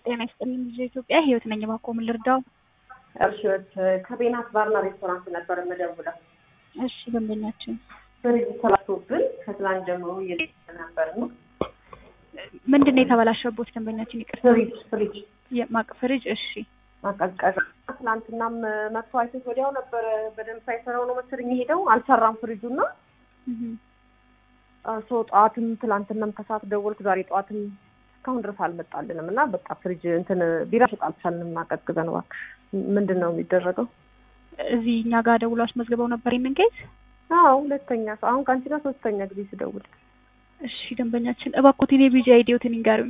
ጤና ይስጥልኝ ልጅ ኢትዮጵያ ህይወት ነኝ። እባክዎ ምን ልርዳው? እሺ ከቤናት ባርና ሬስቶራንት ነበር የምደውለው። እሺ ደንበኛችን ፍሪጅ ተበላሽቶብን ከትላንት ጀምሮ እየጠበቅን ነበር ነው። ምንድን ነው የተበላሸቦት? ደንበኛችን ይቅርታ። ፍሪጅ ፍሪጅ የማቅ ፍሪጅ። እሺ ማቀዝቀዣ ትላንትናም መጥቶ አይቶት ወዲያው ነበረ በደንብ ሳይሰራው ነው መሰለኝ የሄደው። አልሰራም ፍሪጁና እህ ሰው ጠዋትም ትላንትናም ከሰዓት ደወልኩ፣ ዛሬ ጠዋትም እስካሁን ድረስ አልመጣልንም እና በቃ ፍሪጅ እንትን ቢራ ሽጥ አልቻልንም። አቀዝቅዘን እባክሽ ምንድን ነው የሚደረገው? እዚህ እኛ ጋር ደውሎ አስመዝግበው ነበር ይህንን ኬዝ። አዎ ሁለተኛ ሰው አሁን ከአንቺ ጋር ሶስተኛ ጊዜ ስደውል። እሺ ደንበኛችን እባክዎት የኔ ቢጂ አይዲዎትን ይንገሩኝ።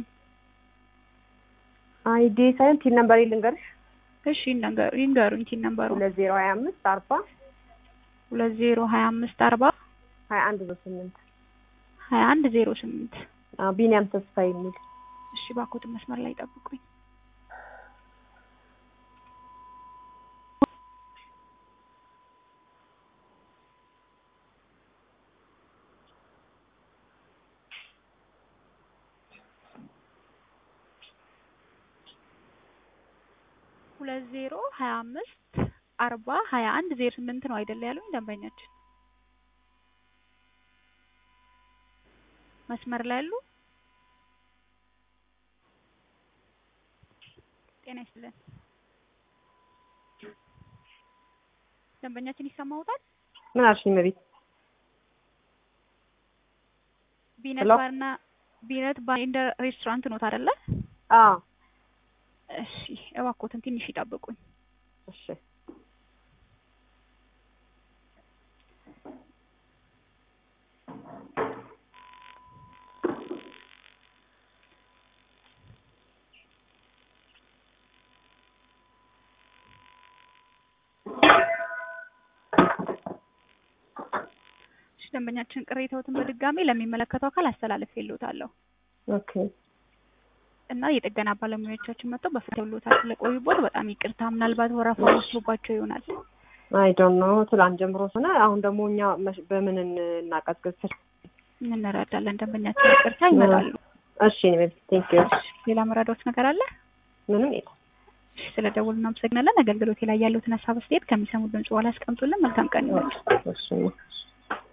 አይዲ ሳይሆን ቲን ነምበር ልንገርሽ። እሺ ይንገሩ ይንገሩኝ። ቲን ነምበሩ ሁለት ዜሮ ሀያ አምስት አርባ ሁለት ዜሮ ሀያ አምስት አርባ ሀያ አንድ ዜሮ ስምንት ሀያ አንድ ዜሮ ስምንት ቢኒያም ተስፋ የሚል እሺ እባክዎትን መስመር ላይ ጠብቁኝ። ሁለት ዜሮ ሀያ አምስት አርባ ሀያ አንድ ዜሮ ስምንት ነው አይደለ ያሉኝ ደንበኛችን? መስመር ላይ ያሉ ጤና ይስጥልን ደንበኛችን ይሰማውታል? ምን አልሽኝ? መቤት ቢነት ሄሎ? ባርና ቢነት ባር ኤንድ ሬስቶራንት ኖት አይደለ? አዎ እሺ እባክዎትን ትንሽ ይጠብቁኝ። እሺ እሺ ደንበኛችን ቅሬታዎትን በድጋሚ ለሚመለከተው አካል አስተላልፌልዎታለሁ ኦኬ እና የጥገና ባለሙያዎቻችን መጥተው በፍትህ ብሎታል ስለቆዩቦት በጣም ይቅርታ። ምናልባት ወረፋ ወስዶባቸው ይሆናል። አይ ዶንት ኖ ትላንት ጀምሮ ሆነ። አሁን ደግሞ እኛ መሽ- በምን እናቀዝቅዝ? እንረዳለን። ደንበኛችን ይቅርታ ይመጣሉ። እሺ መቤት ቴንክ ዩ። ሌላ መረዳዎት ነገር አለ? ምንም የለም። እሺ ስለ ደውሉ እናመሰግናለን። አገልግሎቴ ላይ ያሉትን ሀሳብ አስተያየት ከሚሰሙ ድምጽ በኋላ ያስቀምጡልን። መልካም ቀን ይሁን። እሺ